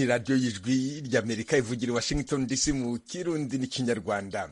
radiyo y'ijwi ry'amerika ivugira i washington dc mu kirundi n'ikinyarwanda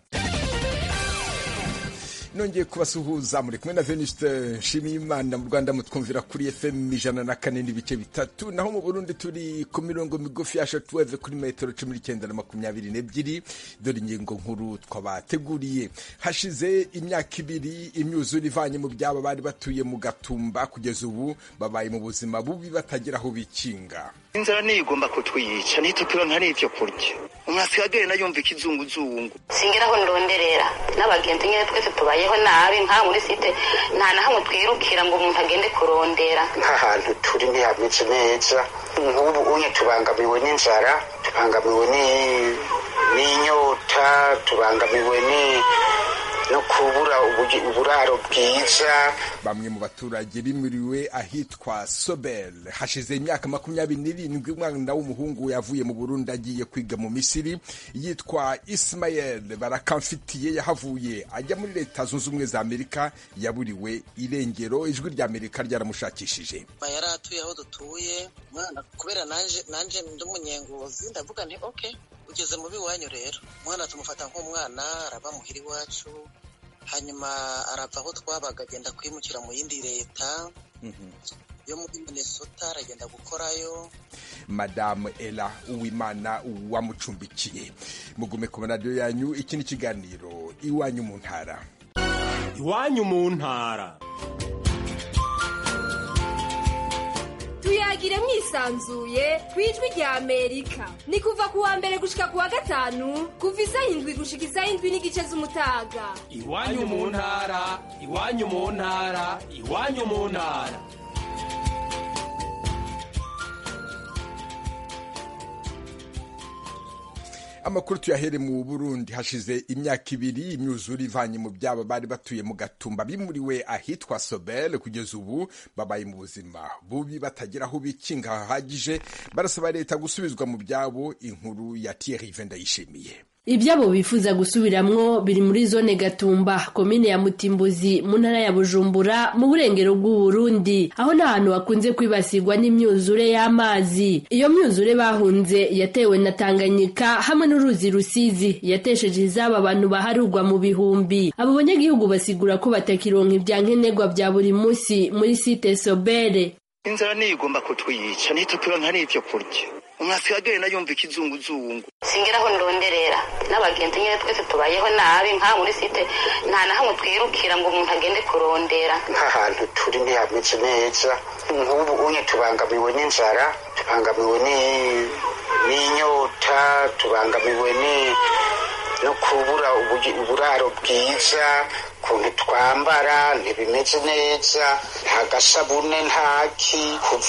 nongeye kubasuhuza muri kumwe na venuste nshimiyimana mu rwanda mutwumvira kuri fm ijana na kane n'ibice bitatu naho mu burundi turi ku mirongo migufi ya shatuweve kuri metero cumi n'icyenda na makumyabiri n'ebyiri dore ingingo nkuru twabateguriye hashize imyaka ibiri imyuzure ivanye mu byabo bari batuye mu gatumba kugeza ubu babaye mu buzima bubi batagira aho bikinga inzara niyo igomba kutwiyica ntitukironka n'ivyo kurya umwasi agenda yumva ikizunguzungu singira aho ndonderera n'abagenzi nyine twese tubayeho nabi nka muri site nta na hamwe twirukira ngo umuntu agende kurondera nk'ahantu turi ntihameze neza nk'ubu unye tubangamiwe n'inzara tubangamiwe n'inyota tubangamiwe ni no kubura uburaro bwiza bamwe mu baturage bimuriwe ahitwa sobel hashize imyaka makumyabiri n'irindwi umwana w'umuhungu yavuye mu burundi agiye kwiga mu misiri yitwa ismael barakamfitiye yahavuye ajya muri leta zunze ubumwe za amerika yaburiwe irengero ijwi rya amerika ryaramushakishije yari atuye aho dutuye umwana kubera nanje ndi umunyengozi ndavuga nti ok ugeze mu biwanyu rero umwana tumufata nk'umwana araba muhira iwacu hanyuma arava aho twabaga agenda kwimukira mu yindi leta yo muri minnesota aragenda gukorayo madamu ela uwimana wamucumbikiye mugume ku maradiyo yanyu iki ni ikiganiro iwanyu mu ntara iwanyu mu ntara tuyagire mwisanzuye ku ijwi rya amerika ni kuva ku wa mbere gushika ku wa gatanu kuva isaha indwi gushika isaha indwi n'igice z'umutaga iwanyu mu ntara iwanyu mu ntara iwanyu mu ntara amakuru tuyahere mu burundi hashize imyaka ibiri imyuzure ivanye mu byabo bari batuye mu gatumba bimuriwe ahitwa sobel kugeza ubu babaye mu buzima bubi batagira aho bikinga hahagije barasaba leta gusubizwa mu byabo inkuru ya Thierry Vendayishimiye ibyabo bifuza gusubiramwo biri muri zone gatumba komine ya mutimbuzi mu ntara ya bujumbura mu burengero bw'uburundi aho nta hantu hakunze kwibasirwa n'imyuzure y'amazi iyo myuzure bahunze yatewe na tanganyika hamwe n'uruzi rusizi yatesheje izabo abantu baharurwa mu bihumbi abo banyagihugu basigura ko batakironka ibyankenerwa bya buri munsi muri site sobere inzara niyo igomba kutwiyica ntitukironka n'ivyo kurya umwasi agenda yumva ikizunguzungu singira aho ndonderera n'abagenzi nyine twese tubayeho nabi nka muri site nta na hamwe twirukira ngo umuntu agende kurondera nk'ahantu turi ntihameze neza nk'ubu unye tubangamiwe n'inzara tubangamiwe n'inyota tubangamiwe no kubura uburaro bwiza ukuntu twambara ntibimeze neza nta gasabune ntaki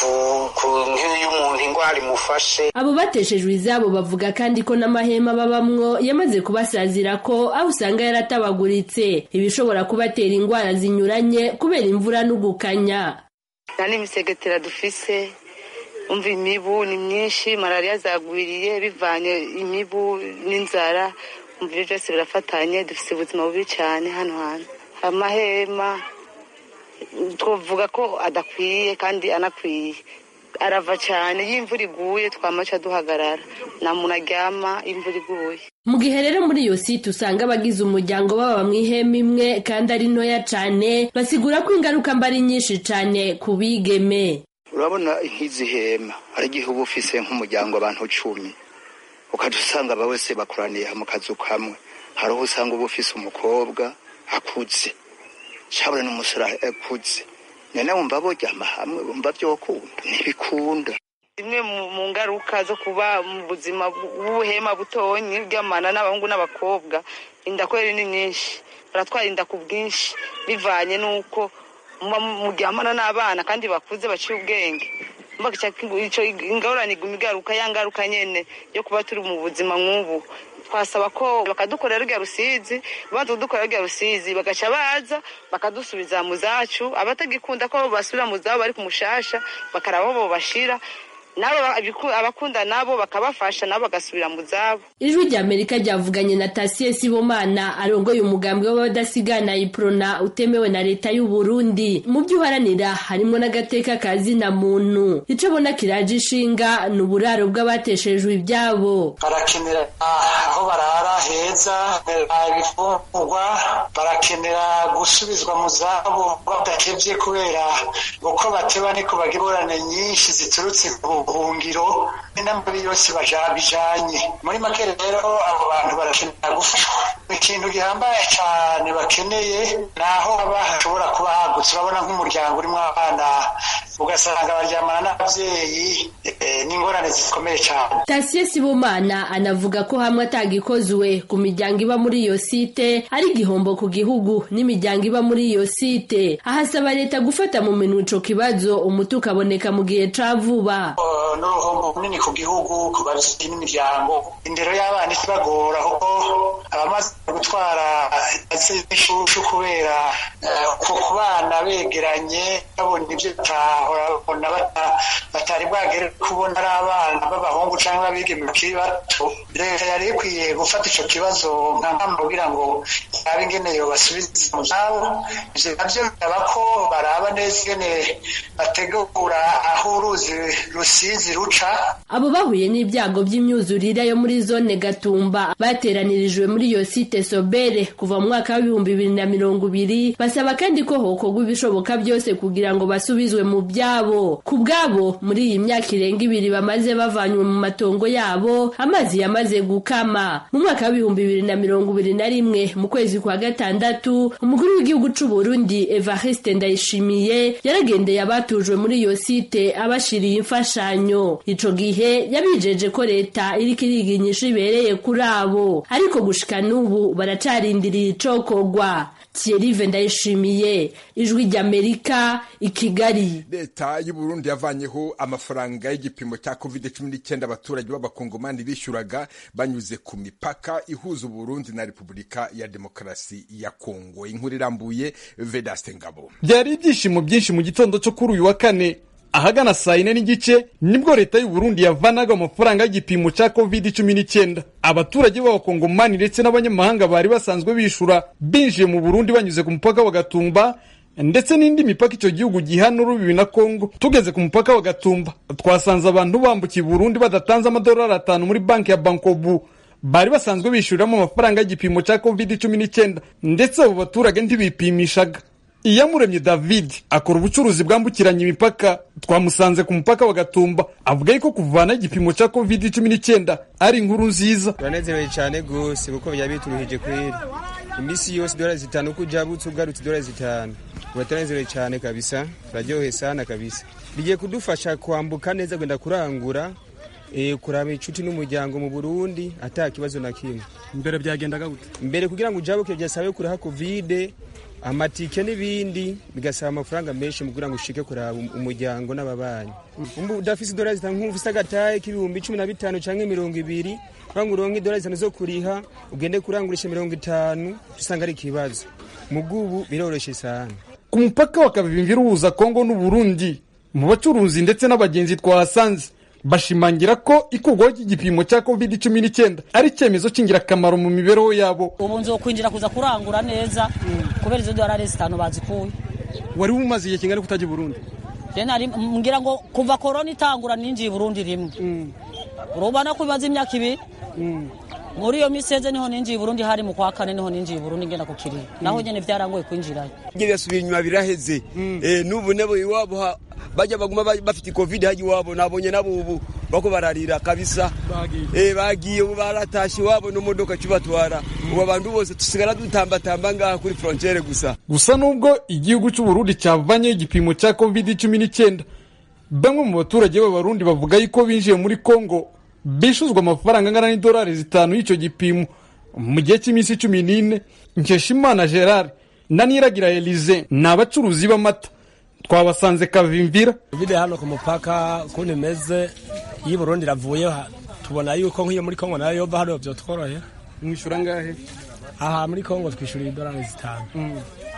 nk'iyo umuntu indwara imufashe abo bateshejwe izabo bavuga kandi ko n'amahema babamwo yamaze kubasazira ko aho usanga yaratabaguritse ibishobora kubatera indwara zinyuranye kubera imvura n'ugukanya nta n'imisegetera dufise umva imibu ni myinshi malariya zagwiriye bivanye imibu n'inzara umva ibyo byose birafatanye dufite ubuzima bubi cyane hano hantu amahema twavuga ko adakwiye kandi anakwiye arava cyane iyo imvura iguye twamaca duhagarara nta muntu aryama imvura iguye mu gihe rero muri iyo site usanga abagize umuryango baba mu ihema imwe kandi ari ntoya cyane basigura ko ingaruka mba ari nyinshi cyane ku bigeme urabona nk'izi hema hari igihe uba ufise nk'umuryango abantu cumi ukajya usanga aba wese bakoraniye mu kazu kamwe hari aho usanga uba ufise umukobwa akuze cyabura n'umusore akuze none wumva boryama hamwe wumva byokunda ntibikunda zimwe mu ngaruka zo kuba mu buzima bw'ubuhema butonyi bw'amana n'abahungu n'abakobwa inda kweri ni nyinshi baratwara inda ku bwinshi bivanye n'uko muryamana n'abana kandi bakuze baciye ubwenge icyo ingorane iguma igaruka ya ngaruka nyine yo kuba turi mu buzima nk'ubu twasaba ko bakadukorera rya rusizi babanza kudukorera rya rusizi bagaca baza bakadusubiza mu zacu abatagikunda ko basubira mu zabo bari ku mushasha bakaraba aho bashira nabo abiku- abakunda nabo bakabafasha nabo bagasubira mu zabo ijwi rya amerika ryavuganye na tasiye sibomana arongoye umugambi w'abadasigana iprona utemewe na leta y'u burundi mu byo uharanira harimo n'agateka ka zina muntu ico abona kiraje ishinga ni uburaro bw'abateshejwe ibyabo barakenera aho barara heza ibifungurwa barakenera gusubizwa mu zabo badakebye kubera uko bateba niko bagira ingorane nyinshi ziturutse ku buhungiro n'amabi yose baja- bijanye muri make rero abo bantu barakenera gufashwa ikintu gihambaye cyane bakeneye ni aho haba hashobora kuba hagutse urabona nk'umuryango urimo abana ugasanga baryamana n'ababyeyi eh, n'ingorane zikomeye cyane tasiye sibomana anavuga ko hamwe atagikozwe ku miryango iba muri iyo site ari igihombo ku gihugu n'imiryango iba muri iyo site ahasaba leta gufata mu minwe ico kibazo umuti ukaboneka mu gihe ca vuba Uh, n'uruhombo runini ku gihugu ku babyeyi n'imiryango indero y'abana ikibagora kuko abamaze gutwara ishushu kubera uh, ku ku bana begeranye babona ibyo batahora babona bata- batari bwagere kubona ari abana b'abahungu cyangwa abigeme bakiri bato leta yari ikwiye gufata ico kibazo nka mpamvu kugira ngo yabe ingene yobasubiza mu zabo ivyo navyo bisaba ko baraba neza ingene bategura aho uruzi rusizi ruca abo bahuye n'ibyago by'imyuzurire yo muri zone gatumba bateranirijwe muri iyo site sobere kuva mu mwaka w'ibihumbi bibiri na mirongo ibiri basaba kandi ko hokorwa ibishoboka byose kugira ngo basubizwe mu byabo ku bwabo muri iyi myaka irenga ibiri bamaze bavanywe mu matongo yabo amazi yamaze gukama mu mwaka w'ibihumbi bibiri na mirongo ibiri na rimwe mu kwezi kwa gatandatu umukuru w'igihugu c'u Burundi Evariste Ndayishimiye yaragendeye abatujwe muri iyo site abashiriye imfashanyo ico gihe yabijeje ko leta iriko iriga inyishu ibereye kuri abo ariko gushika n'ubu baracarindiriye icokorwa Thierry Ndayishimiye ijwi ry'Amerika i Kigali leta y'u Burundi yavanyeho amafaranga y'igipimo cya covid cumi n'icyenda abaturage b'abakongomani bishyuraga banyuze ku mipaka ihuza uburundi na repubulika ya demokarasi ya kongo inkuru irambuye vedaste ngabo byari ibyishimo byinshi mu gitondo cyo kuri uyu wa kane ahagana saa yine n'igice nibwo leta y'u Burundi yavanaga amafaranga y'igipimo cya covid cumi n'icyenda abaturage b'abakongomani ndetse n'abanyamahanga bari basanzwe bishura binjiye mu Burundi banyuze ku mupaka wa Gatumba ndetse n'indi mipaka icyo gihugu gihana urubibi na Kongo tugeze ku mupaka wa Gatumba twasanze abantu bambukiye i Burundi badatanze amadolari atanu muri banki ya Bankobu bari basanzwe bishyuriramo amafaranga y'igipimo cya covid cumi n'icyenda ndetse abo baturage ntibipimishaga iyamuremye david akora ubucuruzi bwambukiranya imipaka twamusanze ku mupaka wa gatumba avuga yuko kuvana igipimo cya covid cumi n'icyenda ari inkuru nziza turanezerewe cyane rwose kuko byaba bituruhije kweri iminsi yose idolari zitanu uko ujabutse ugarutse idolari zitanu uba turanezerewe cyane kabisa turaryoheye sana kabisa bigiye kudufasha kwambuka neza gwenda kurangura eh, kuraba inshuti n'umuryango mu burundi ata kibazo na kimwe mbere byagendaga gute mbere kugira ngo ujabuke byasabe kuraha kovide amatike n'ibindi bigasaba amafaranga menshi mu kugira ngo ushike kuraba um- umuryango n'ababanyi umbu udafise idolari zitanu nk'ufise agataye k'ibihumbi cumi na bitanu canke mirongo ibiri kugira ngo uronke idolari zitanu zo kuriha ugende kurangurisha mirongo itanu usanga ari ikibazo mugubu biroroshe sana ku mupaka wa kabimvira uhuza kongo n'uburundi mu bacuruzi ndetse n'abagenzi twahasanze bashimangira ko ikurwaho ry'igipimo cya covid cumi n'icyenda ari icyemezo cy'ingirakamaro mu mibereho yabo ubu nzokwinjira kuza kurangura neza kubera izo dorari zitanu bazikuye wari umaze igihe kingana kutajya i burundi Je nari mbwira ngo kuva korona itangura ninjiye i burundi rimwe urubona ko bimaze imyaka ibiri muri iyo miseze niho ninjiye i burundi hari mu kwa kane niho ninjiye i burundi ngenda ku kiriro naho nyene vyarangoye kwinjirayo ibyo byasubiye inyuma biraheze Eh, n'ubu nabo iwabo ha- bajya baguma ba- bafite covid hajya iwabo nabonye nabo ubu bako bararira kabisa Eh, bagiye ubu baratashe iwabo n'imodoka kibatwara ubu abantu bose tusigara dutambatamba ngaha kuri frontiere gusa gusa nubwo igihugu cy'uburundi cyavanyeho igipimo cya covid cumi n'icyenda bamwe mu baturage b'abarundi bavuga yuko binjiye muri kongo bishuzwa amafaranga angana n'idolari zitanu y'icyo gipimo mu gihe cy'iminsi cumi n'ine nkeshimana gerard na niragira elize ni abacuruzi b'amata twabasanze kavimvira covid hano ku mupaka ukuntu imeze iyo i burundi iravuye ha- tubona yuko nk'iyo muri kongo nayo yova hano byotworohera mwishyura ngahe aha muri kongo twishyura idolari zitanu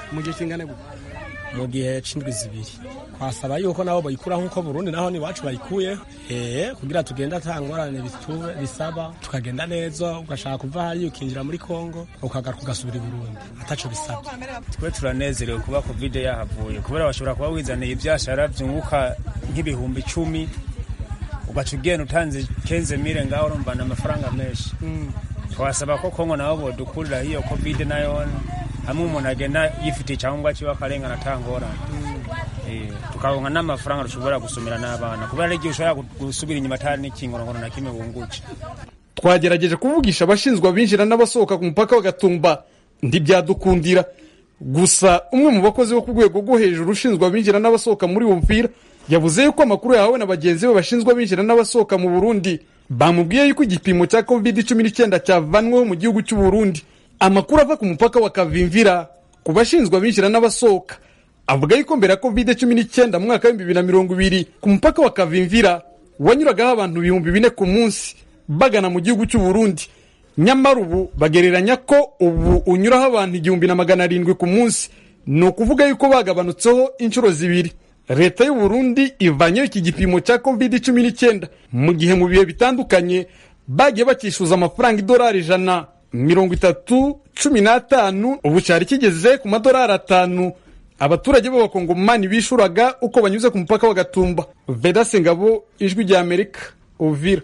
mu gihe kingana gute mu gihe c'indwi zibiri twasaba yuko nabo bayikura nk'uko burundi naho niwacu bayikuye eh kugira tugenda ata ngorane bitu- bisaba tukagenda neza ugashaka kuva hariya ukinjira muri kongo ukagaruka ugasubira i burundi ataco bisabye twe turanezerewe kuba covid yahavuye kubera bashobora kuba wizaniye ibyashara byunguka nk'ibihumbi icumi ugaca ugenda utanze kenze mire ngaho urumva ni amafaranga menshi twasaba ko kongo nabo bodukurira hiyo covid nayo hamwe umuntu agenda yifitiye icyangombwa kiba akarengana atangorane Eh, tukaronka n'amafaranga dushobora gusumira n'abana kubera ari igihe ushobora gusubira inyuma atari n'ikingorongoro na kimwe bunguke twagerageje kuvugisha abashinzwe abinjira n'abasohoka ku mupaka wa gatumba ntibyadukundira gusa umwe mu bakozi bo ku rwego rwo hejuru ushinzwe abinjira n'abasohoka muri Uvira yavuze yuko amakuru yahawe na bagenzi be bashinzwe abinjira n'abasohoka mu Burundi bamubwiye yuko igipimo cya covid cumi n'icyenda cyavanweho mu gihugu cy'u Burundi amakuru ava ku mupaka wa Kavimvira ku bashinzwe abinjira n'abasohoka avuga yuko mbere ya covid cumi n'icyenda mu mwaka w'ibihumbi bibiri na mirongo ibiri ku mupaka wa Kavimvira wanyuragaho abantu ibihumbi bine ku munsi bagana mu gihugu cy'u Burundi nyamara ubu bagereranya ko ubu unyuraho abantu igihumbi na magana arindwi ku munsi ni ukuvuga yuko bagabanutseho inshuro zibiri leta y'u Burundi ivanyeho iki gipimo cya covid cumi n'icyenda mu gihe mu bihe bitandukanye bagiye bakishyuza amafaranga idolari ijana mirongo itatu cumi n'atanu ubu cyari kigeze ku madolari atanu abaturage b'abakongomani bishuraga uko banyuze ku mupaka wa gatumba vedase ngabo ijwi rya amerika uvira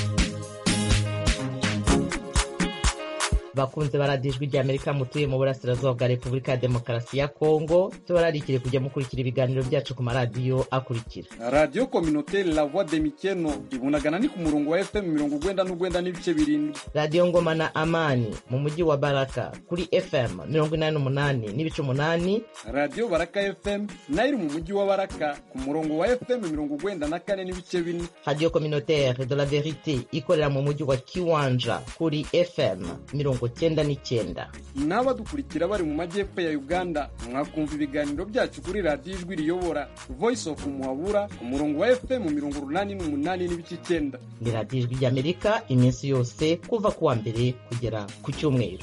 bakunze baradiyo ijwi rya amerika mutuye mu burasirazuba bwa repubulika ya demokarasi ya kongo tubararikire kujya mukurikira ibiganiro byacu ku maradiyo akurikira radiyo kominoteri la voix de mikeno ibunagana ni ku murongo wa fm mirongo ugwenda n'ugwenda n'ibice birindwi radiyo ngoma na amani mu mujyi wa baraka kuri fm mirongo inani n'umunani n'ibice umunani radiyo baraka fm nayo iri mu mujyi wa baraka ku murongo wa fm mirongo ugwenda na kane n'ibice bine radiyo communautaire de la verite ikorera mu mujyi wa kiwanja kuri fm mirongo cyenda n'icyenda n'abadukurikira bari mu majyepfo ya uganda mwakumva ibiganiro byacu kuri radiyo ijwi riyobora voice of muhabura ku murongo wa fm mirongo urunani n'umunani n'ibice icyenda ni radiyo ijwi ry'amerika iminsi yose kuva ku wa mbere kugera ku cyumweru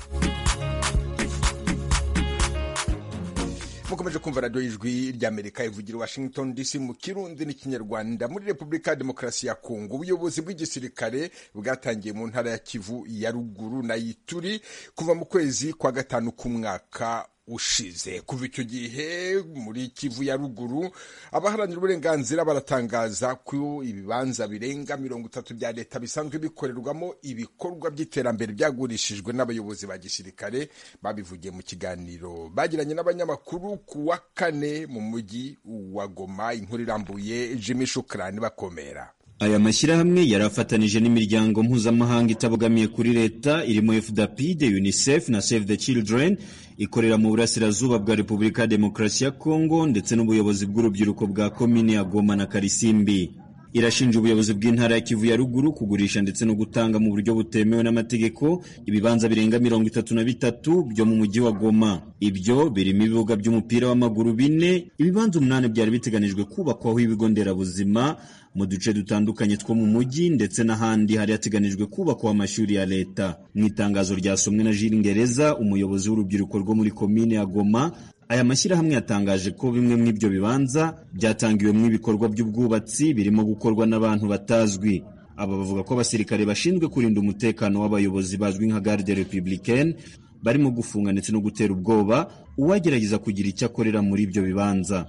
mukomeje kumva radiyo y'ijwi ry'amerika ivugira i washington dc mu kirundi n'ikinyarwanda muri repubulika ya demokarasi ya kongo ubuyobozi bw'igisirikare bwatangiye mu ntara ya kivu ya ruguru na ituri kuva mu kwezi kwa gatanu k'umwaka ushize kuva icyo gihe muri kivu ya ruguru abaharanira uburenganzira baratangaza ko ibibanza birenga mirongo itatu bya leta bisanzwe bikorerwamo ibikorwa by'iterambere byagurishijwe n'abayobozi ba gisirikare babivugiye mu kiganiro bagiranye n'abanyamakuru ku wa kane mu mujyi wa goma inkuru irambuye jimmy shukrani bakomera aya mashyirahamwe yari afatanije n'imiryango mpuzamahanga itabogamiye kuri leta irimo fdapid unicef na save the children ikorera mu burasirazuba bwa repubulika ya demokarasi ya kongo ndetse n'ubuyobozi bw'urubyiruko bwa komini ya goma na karisimbi irashinja ubuyobozi bw'intara ya kivu ya ruguru kugurisha ndetse no gutanga mu buryo butemewe n'amategeko ibibanza birenga mirongo itatu na bitatu byo mu mujyi wa goma ibyo birimo ibibuga by'umupira w'amaguru bine ibibanza umunani byari biteganijwe kubakwaho ibigo nderabuzima mu duce dutandukanye two mu mujyi ndetse n'ahandi hari hateganijwe kubakwa amashuri ya leta mu itangazo ryasomwe na Jules Ngereza umuyobozi w'urubyiruko rwo muri komine ya Goma aya mashyirahamwe yatangaje ko bimwe muri ibyo bibanza byatangiwemo ibikorwa by'ubwubatsi birimo gukorwa n'abantu batazwi aba bavuga ko abasirikare bashinzwe kurinda umutekano w'abayobozi bazwi nka garde republicaine barimo gufunga ndetse no gutera ubwoba uwagerageza kugira icyo akorera muri ibyo bibanza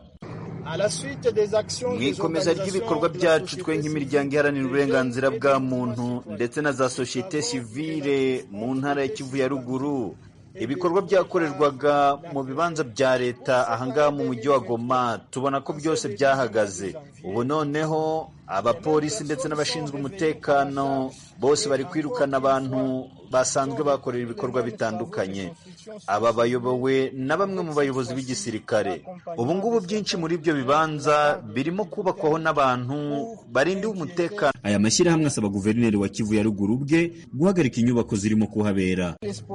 mu ikomeza ry'ibikorwa byacu twe nk'imiryango iharanira uburenganzira bwa muntu ndetse na za sosiyete sivile mu ntara ya kivu ya ruguru ibikorwa byakorerwaga mu bibanza bya leta ahangaha mu mujyi wa goma tubona ko byose byahagaze ubu noneho abapolisi ndetse n'abashinzwe umutekano bose bari kwirukana abantu basanzwe bakorera ibikorwa bitandukanye aba bayobowe na bamwe mu bayobozi b'igisirikare ubu ngubu byinshi muri ibyo bibanza birimo kubakwaho n'abantu barindiwe umutekano aya mashyirahamwe asaba guverineri wa kivu ya ruguru bwe guhagarika inyubako zirimo kuhabera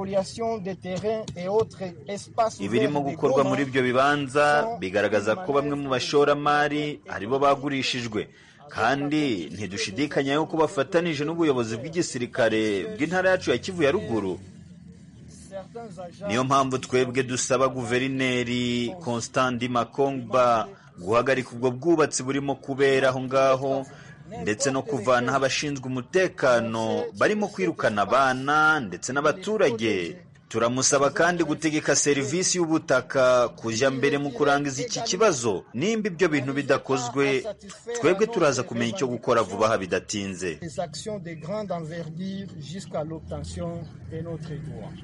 ibirimo gukorwa muri ibyo bibanza bigaragaza ko bamwe mu bashoramari aribo bagurishijwe kandi ntidushidikanya yuko bafatanije n'ubuyobozi bw'igisirikare bw'intara yacu ya kivu ya ruguru niyo mpamvu twebwe dusaba guverineri constant makongba guhagarika ubwo bwubatsi burimo kubera aho ngaho ndetse no kuvanaho abashinzwe umutekano barimo kwirukana abana ndetse n'abaturage turamusaba kandi gutegeka serivisi y'ubutaka kujya mbere mu kurangiza iki kibazo nimba ibyo bintu bidakozwe twebwe turaza kumenya icyo gukora vuba aha bidatinze des actions de grande envergure jusqu'à l'obtention de notre droit.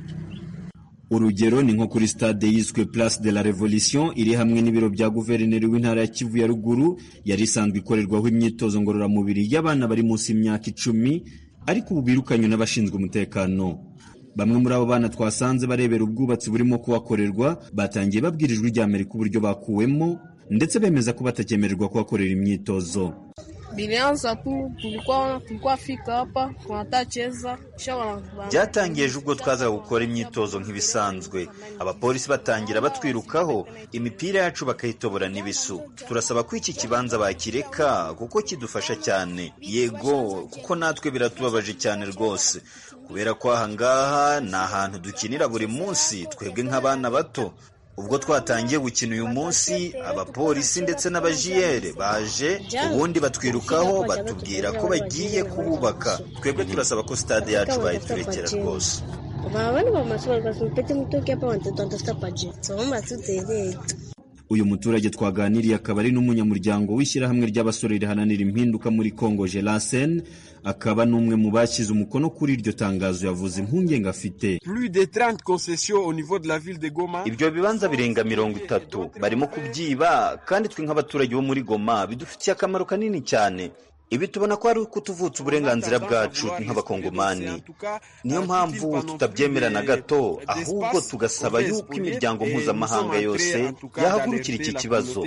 urugero ni nko kuri stade yiswe place de la revolution iri hamwe n'ibiro bya guverineri w'intara ya kivu ya ruguru yari isanzwe ikorerwaho imyitozo ngororamubiri y'abana bari munsi y'imyaka icumi ariko ubu birukanywe n'abashinzwe umutekano bamwe muri abo bana twasanze barebera ubwubatsi burimo kuhakorerwa batangiye babwira ijwi rya amerika uburyo bakuwemo ndetse bemeza ko batakemererwa kuhakorera imyitozo Bilianza tu tulikuwa tulikuwa fika hapa tunatacheza kisha wana byatangiye ejo ubwo twazaga gukora imyitozo nk'ibisanzwe abapolisi batangira batwirukaho imipira yacu bakayitobora n'ibisu turasaba ko iki kibanza bakireka kuko kidufasha cyane yego kuko natwe biratubabaje cyane rwose kubera ko aha ngaha ni ahantu dukinira buri munsi twebwe nk'abana bato ubwo twatangiye gukina uyu munsi abapolisi ndetse n'abajiyere baje ubundi batwirukaho batubwira ko bagiye kububaka twebwe turasaba ko stade yacu bayiturekera rwose Wabana wa maswali kwa mpete mtoki hapa wanatoto wanatafuta paje. Tuomba tu tuelewe. uyu muturage twaganiriye akaba ari n'umunyamuryango w'ishyirahamwe ry'abasore riharanira impinduka muri congo gelasen akaba n'umwe mu bashyize umukono kuri iryo tangazo yavuze impungenge afite Plus de 30 concessions au niveau de la ville de Goma. ibyo bibanza birenga mirongo itatu barimo kubyiba kandi twe nk'abaturage bo muri goma bidufitiye akamaro kanini cyane ibi tubona ko ari ukutuvutsa uburenganzira bwacu nk'abakongomani niyo mpamvu tutabyemera na gato ahubwo tugasaba yuko imiryango mpuzamahanga yose yahagurukira iki kibazo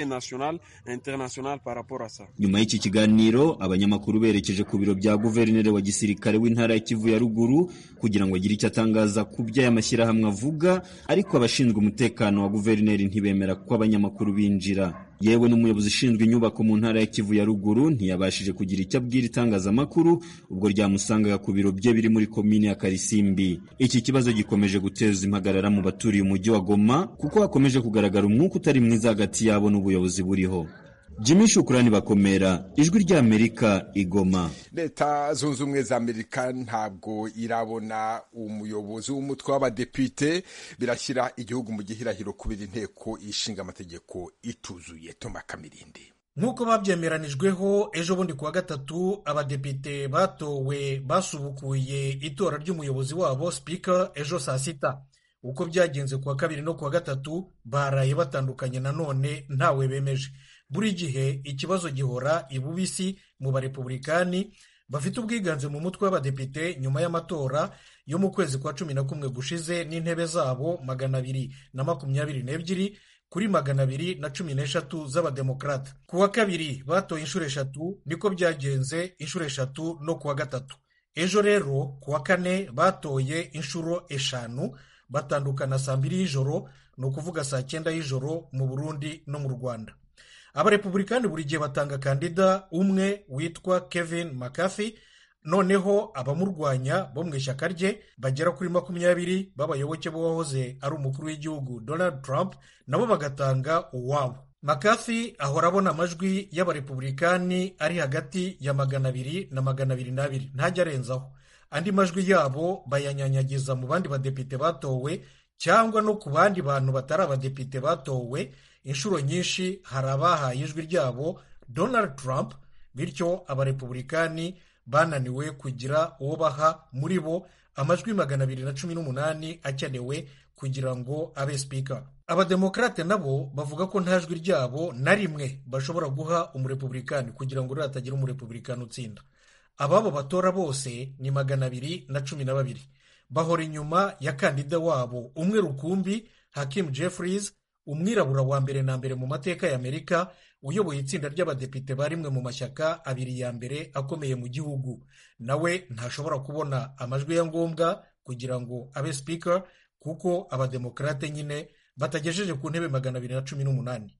nyuma y'iki kiganiro abanyamakuru berekeje ku biro bya guverineri wa gisirikare w'intara ya kivu ya ruguru kugira ngo agire icyo atangaza ku byo aya mashyirahamwe avuga ariko abashinzwe umutekano wa guverineri ntibemera ko abanyamakuru binjira yewe n'umuyobozi ushinzwe inyubako mu ntara ya kivu ya ruguru ntiyabashije kugira icyo abwira itangazamakuru ubwo ryamusangaga ku biro bye biri muri komine ya karisimbi iki kibazo gikomeje guteza impagarara mu baturiye umujyi wa goma kuko hakomeje kugaragara umwuka utari mwiza hagati yabo n'ubuyobozi buriho jimmy shukurani bakomera ijwi ry'amerika igoma leta zunze ubumwe za amerika ntabwo irabona umuyobozi w'umutwe w'abadepite birashyira igihugu mu gihirahiro kubera inteko ishinga amategeko ituzuye toma kamirindi nk'uko babyemeranijweho ejo bundi kuwa gatatu abadepite batowe basubukuye itora ry'umuyobozi wabo sipika ejo saa sita uko byagenze kuwa kabiri no kuwa gatatu baraye batandukanye nanone ntawe bemeje buri gihe ikibazo gihora ibubisi mu barepubulikani bafite ubwiganze mu mutwe w'abadepite nyuma y'amatora yo mu kwezi kwa cumi na kumwe gushize n'intebe zabo magana abiri na makumyabiri n'ebyiri kuri magana abiri na cumi n'eshatu z'abademokarata ku wa kabiri batoye inshuro eshatu niko byagenze inshuro eshatu no ku wa gatatu ejo rero ku wa kane batoye inshuro eshanu batandukana saa mbiri y'ijoro ni ukuvuga saa cyenda y'ijoro mu burundi no mu rwanda abarepubulikani buri gihe batanga kandida umwe witwa kevin mccarthy noneho abamurwanya bo mu ishyaka rye bagera kuri makumyabiri b'abayoboke b'uwahoze ari umukuru w'igihugu donald trump nabo bagatanga uwabo mccarthy ahora abona amajwi y'abarepubulikani ari hagati ya magana abiri na magana abiri n'abiri ntajya arenzaho andi majwi yabo bayanyanyagiza mu bandi badepite batowe cyangwa no ku bandi bantu batari abadepite batowe inshuro nyinshi hari abahaye ijwi ryabo donald trump bityo abarepubulikani bananiwe kugira uwo baha muri bo amajwi magana abiri na cumi n'umunani akenewe kugira ngo abe sipika abademokarate nabo bavuga ko nta jwi ryabo na rimwe bashobora guha umurepubulikani kugira ngo hatagira umurepubulikani utsinda ababo batora bose ni magana abiri na cumi na babiri bahora inyuma ya kandida wabo umwe rukumbi hakim jeffries umwirabura wa mbere na mbere mu mateka ya amerika uyoboye itsinda ry'abadepite ba rimwe mu mashyaka abiri ya mbere akomeye mu gihugu nawe ntashobora kubona amajwi ya ngombwa kugira ngo abe sipika kuko abademokarate nyine batagejeje ku ntebe magana abiri na cumi n'umunani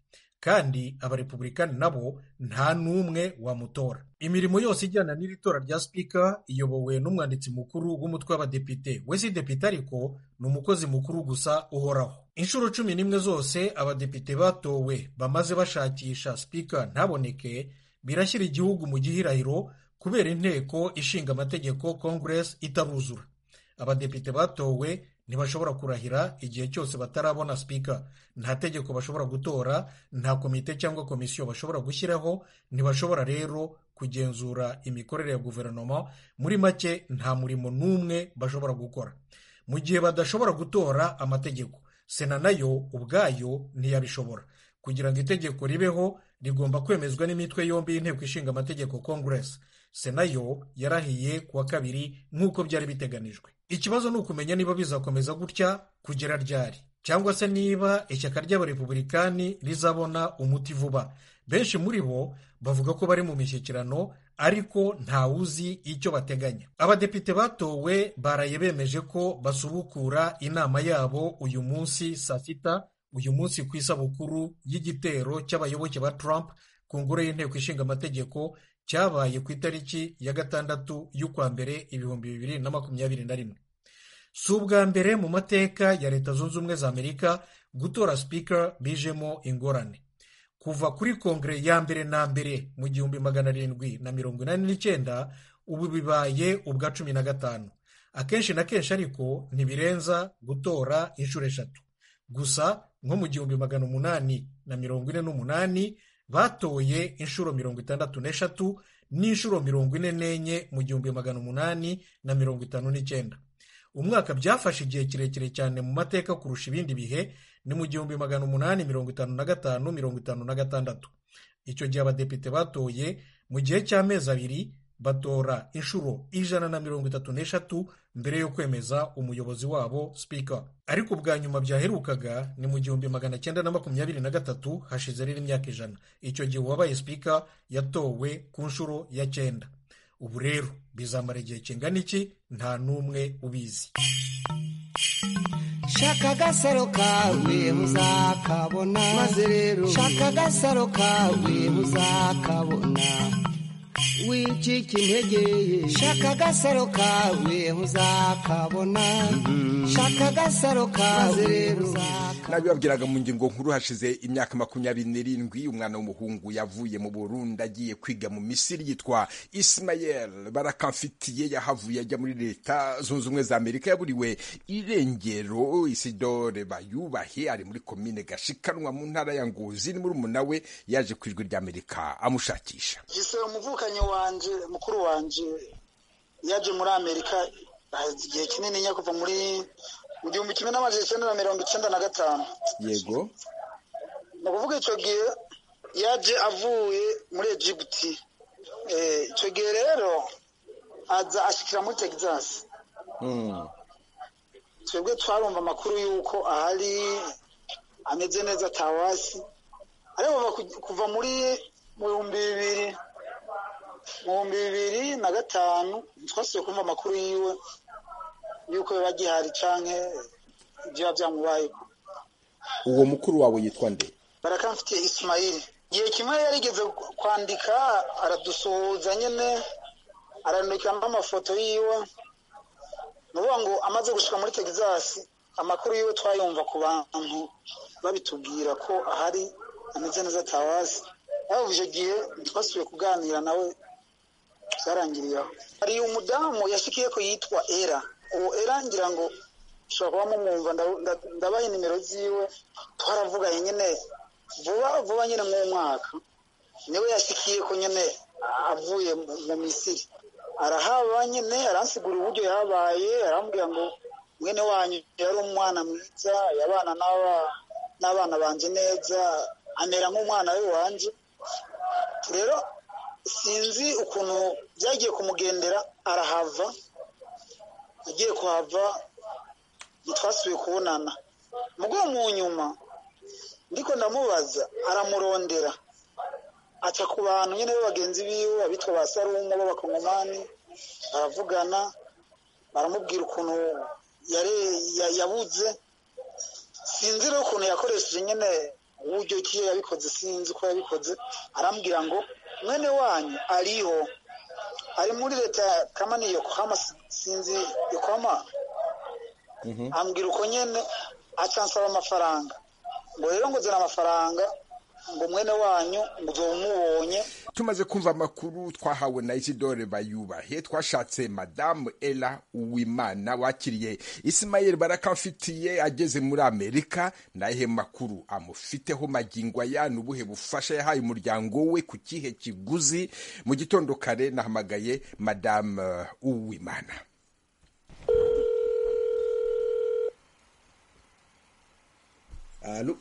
kandi abarepublikani nabo nta n'umwe wamutora imirimo yose ijyana n'iri tora rya sipika iyobowe n'umwanditsi mukuru w'umutwe w'abadepite we si depite ariko ni umukozi mukuru gusa uhoraho inshuro cumi n'imwe zose abadepite batowe bamaze bashakisha sipika ntaboneke birashyira igihugu mu gihirahiro kubera inteko ishinga amategeko congress itaruzura abadepite batowe ntibashobora kurahira igihe cyose batarabona sipika nta tegeko bashobora gutora nta komite cyangwa komisiyo bashobora gushyiraho ntibashobora rero kugenzura imikorere ya guverinoma muri make nta murimo n'umwe bashobora gukora mu gihe badashobora gutora amategeko sena nayo ubwayo ntiyabishobora kugira ngo itegeko ribeho rigomba kwemezwa n'imitwe yombi y'inteko ishinga amategeko congress sena yo yarahiye ku wa kabiri nk'uko byari biteganijwe ikibazo ni ukumenya niba bizakomeza gutya kugera ryari cyangwa se niba ishyaka ry'abarepublikani rizabona umuti vuba benshi muri bo bavuga ko bari mu mishyikirano ariko ntawuzi icyo bateganya abadepite batowe baraye bemeje ko basubukura inama yabo uyu munsi saa sita uyu munsi ku isabukuru y'igitero cy'abayoboke ba Trump ku ngoro y'inteko ishinga amategeko cyabaye ku itariki ya gatandatu y'ukwa mbere ibihumbi bibiri na makumyabiri na rimwe si ubwa mbere mu mateka ya leta zunze ubumwe za amerika gutora sipika bijemo ingorane kuva kuri kongere ya mbere na mbere mu gihumbi magana arindwi na mirongo inani n'icyenda ubu bibaye ubwa cumi na gatanu akenshi na kenshi ariko ntibirenza gutora inshuro eshatu gusa nko mu gihumbi magana umunani na mirongo ine n'umunani batoye inshuro mirongo itandatu n'eshatu n'inshuro mirongo ine n'enye mu gihumbi magana umunani na mirongo itanu n'icyenda umwaka byafashe igihe kirekire cyane mu mateka kurusha ibindi bihe ni mu gihumbi magana umunani mirongo itanu na gatanu mirongo itanu na gatandatu icyo gihe abadepite batoye mu gihe cy'amezi abiri batora inshuro ijana na mirongo itatu n'eshatu mbere yo kwemeza umuyobozi wabo sipika ariko ubwa nyuma byaherukaga ni mu gihumbi magana cyenda na makumyabiri na gatatu hashize rero imyaka ijana icyo gihe uwabaye sipika yatowe ku nshuro ya cyenda ubu rero bizamara igihe kingana iki nta n'umwe ubizi shaka agasaro kawe muzakabona maze rero shaka agasaro kawe muzakabona wicika intege shaka agasaro kawe muzakabona shaka agasaro kawe rero nabibabwiraga mu ngingo nkuru hashize imyaka makumyabiri n'irindwi umwana w'umuhungu yavuye mu burundi agiye kwiga mu misiri yitwa isimayel barakamfitiye yahavuye ajya muri leta zunze ubumwe za amerika yaburiwe irengero isidore bayubahe ari muri komine gashikanwa mu ntara ya ngozi ni muri we yaje ku ijwi ry'amerika amushakisha gise umuvukanyi wanje mukuru wanje yaje muri amerika igihe kinini kuva muri mu gihumbi kimwe n'amajana icyenda na mirongo icyenda na gatanu yego ni ukuvuga icyo gihe yaje avuye muri egiputi icyo gihe rero aza ashyikira muri texas twebwe twarumva amakuru y'uko ahari ameze neza atawasi ariko kuva muri mu bihumbi bibiri mu bihumbi bibiri na gatanu twasubiye kumva amakuru yiwe yuko biba gihari canke ibyo byamubayeho uwo mukuru wawe yitwa nde barakamfitiye isimayili igihe kimwe yarigeze kwandika aradusuhuza nyine arandikamo amafoto yiwe ni ukuvuga ngo amaze gushika muri texas amakuru yiwe twayumva ku bantu babitubwira ko ahari ameze neza atawazi aho icyo gihe twasubiye kuganira nawe byarangiriye aho hari umudamu yashikiye ko yitwa era uwo era ngira ngo ushobora kuba mumwumva ndabaha nimero ziwe twaravuganye nyine vuba vuba nyine mw'umwaka niwe yashikiye ko nyine avuye mu misiri arahaba nyine aransigura uburyo yabaye arambwira ngo mwene wanyu yari umwana mwiza yabana n'abana banje neza amera nk'umwana we wanje rero sinzi ukuntu byagiye kumugendera arahava agiye kuhava ntitwasubiye kubonana mugo mu nyuma ndiko ndamubaza aramurondera aca ku bantu nyine b'abagenzi biwe abitwa ba sarumu b'abakongomani baravugana baramubwira ukuntu yabuze sinzi rero ukuntu yakoresheje nyine uburyo ki yabikoze sinzi uko yabikoze arambwira ngo mwene wanyu ariho ari muri leta ya kamani yokohama sinzi yokohama ambwira uko nyene acansaba amafaranga ngo rero ngo zana amafaranga ngo mwene wanyu ngo uzoba umubonye tumaze kumva amakuru twahawe na isidore bayubahe twashatse madamu ela uwimana wakiriye isimayeli barakamfitiye ageze muri amerika nahe makuru amufiteho magingo aya ni ubuhe bufasha yahaye umuryango we ku kihe kiguzi mu gitondo kare nahamagaye madamu uwimana alo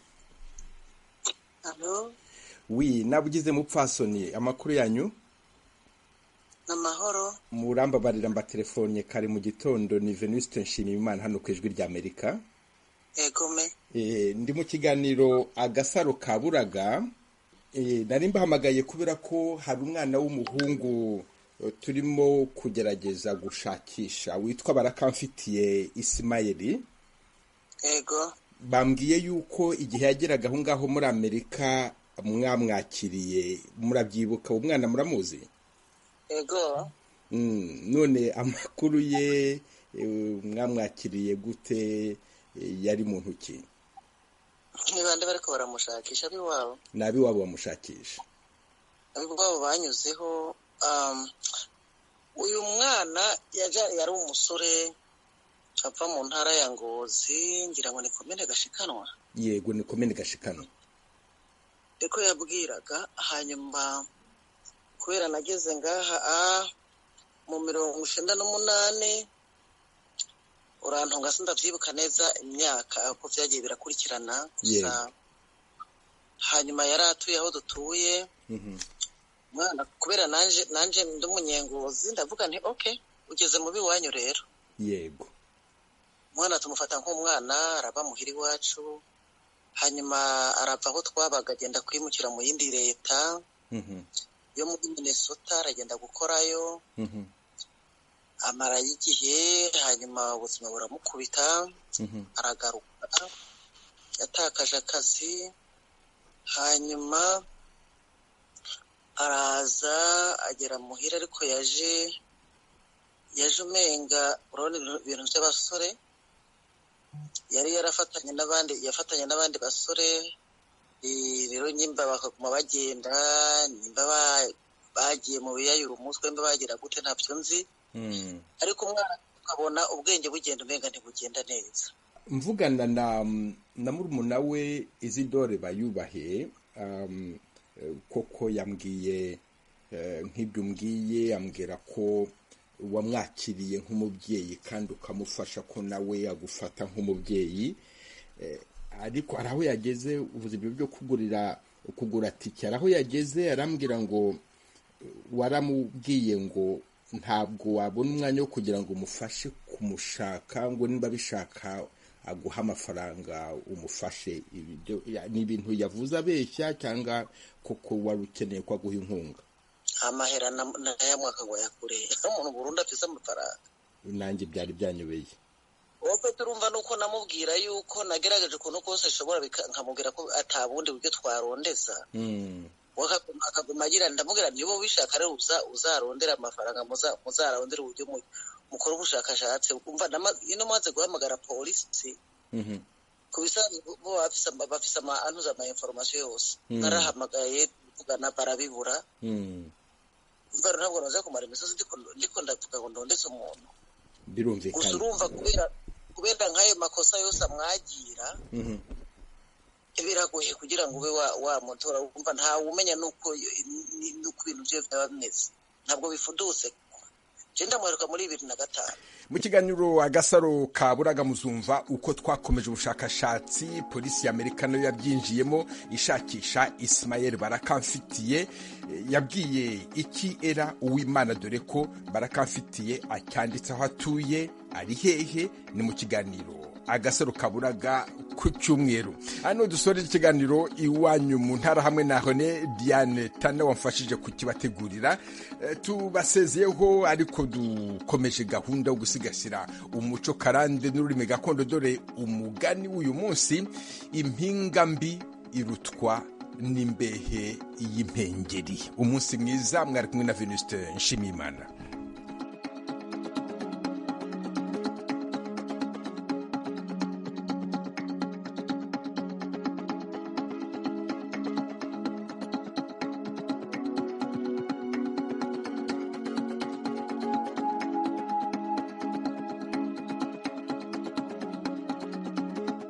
Alo, wi nabugize mupfasoni amakuru yanyu namahoro. murambabarira mbatelefone kare mu gitondo ni venuste nshimiyimana hano ku ijwi rya amerika Egome. Eh, ndi mu kiganiro agasaro ka buraga Eh, nari mbahamagaye kubera ko hari umwana w'umuhungu eh, turimo kugerageza gushakisha witwa barakamfitiye isimayeli Ego. bambwiye yuko igihe yageraga aho ngaho muri amerika mwamwakiriye murabyibuka uwo mwana muramuzi Ego. Mm, none amakuru ye eh, mwamwakiriye gute eh, yari mu ntoki Ni bande bariko baramushakisha abiwabo. ni ab'iwabo bamushakisha Abiwabo banyuzeho um, uyu mwana yaja yari umusore ava mu ntara ya Ngozi ngira ngo ni komine gashikanwa. yego ni komene gashikano Niko yabwiraga hanyuma kubera nageze ngaha ah, mu mirongo icenda n'umunani urantunga sindavyibuka neza imyaka uko vyagiye birakurikirana gusa Yego. hanyuma yari atuye aho dutuye Mhm. mwana kubera nanje nanje ndi umunyengozi ndavuga nti okay ugeze mu biwanyu rero yego umwana tumufata nk'umwana araba muhira iwacu hanyuma arava aho twabaga agenda kwimukira mu yindi leta Mhm. yo muri Minnesota aragenda gukorayo Mhm. amarayo igihe hanyuma ubuzima buramukubita Mhm. aragaruka yatakaje akazi hanyuma araza agera muhira ariko yaje yaje umenga urabona ibintu- ibintu by'abasore yari yarafatanye n'abandi yafatanye n'abandi basore eh, rero nyimba bakaguma bagenda nyimba ba- bagiye mu biyayura umutwe mba bagira gute ntabyo nzi Mm. ariko umwana ukabona ubwenge bugenda umenga ntibugenda neza mvugana na na murumuna we izidore bayubahe um, eh, koko yambwiye eh, nk'ibyo umbwiye ambwira ko wamwakiriye nk'umubyeyi kandi ukamufasha ko nawe agufata nk'umubyeyi Eh, ariko hari aho yageze uvuze ibyo byo kugurira kugura tike hari aho yageze arambwira ngo waramubwiye ngo ntabwo wabona umwanya wo kugira ngo umufashe kumushaka ngo niba bishaka aguha amafaranga umufashe Ibyo- ya- ni ibintu yavuze abeshya cyangwa koko wari ukeneye ko aguha inkunga amahera na- nayamwaka ngo yakure umuntu burundu afise amafaranga nanjye byari byanyobeye wowe turumva nuko namubwira yuko nagerageje ukuntu kose nshobora bika- nkamubwira ko atabundi buryo twarondeza Mm. we akaguma- akaguma agira ndamubwira niba ubishaka rero uza- uzarondera amafaranga muza- muzarondere uburyo mu- mukora ubushakashatsi umva nama- ino maze guhamagara polisi Mhm. ku bisanzwe bo bo bafise ama- bafise ama anuza ama information yose Mm. narahamagaye tuvugana barabibura Mm. umva rero ntabwo naza kumara imisozi ndiko ndiko ndavuga ngo ndondetse umuntu gusa birumvikana urumva kubera kubera nk'ayo makosa yose amwagira Mhm. biragoye kugira ngo ube wa- wamutora wumva ntawe umenya nuko ni- nuko ibintu bye byaba bimeze ntabwo bifudutse je ndamuheruka muri bibiri na gatanu mu kiganiro agasaro ka buraga muzumva uko twakomeje ubushakashatsi polisi y'amerika nayo yabyinjiyemo ishakisha isimayeli barakamfitiye Eh, yabwiye iki era uwimana dore ko barakamfitiye acyanditse aho atuye ari hehe ni mu kiganiro agasaro kaburaga ku cyumweru hano dusorera ikiganiro iwanyu mu ntara hamwe na hone diane tana wamfashije kukibategurira Eh, tubasezeyeho ariko dukomeje gahunda yo gusigasira umuco karande n'ururimi gakondo dore umugani w'uyu munsi impinga mbi irutwa n'imbehe y'impengeri umunsi mwiza mwari kumwe na venuste nshimiyimana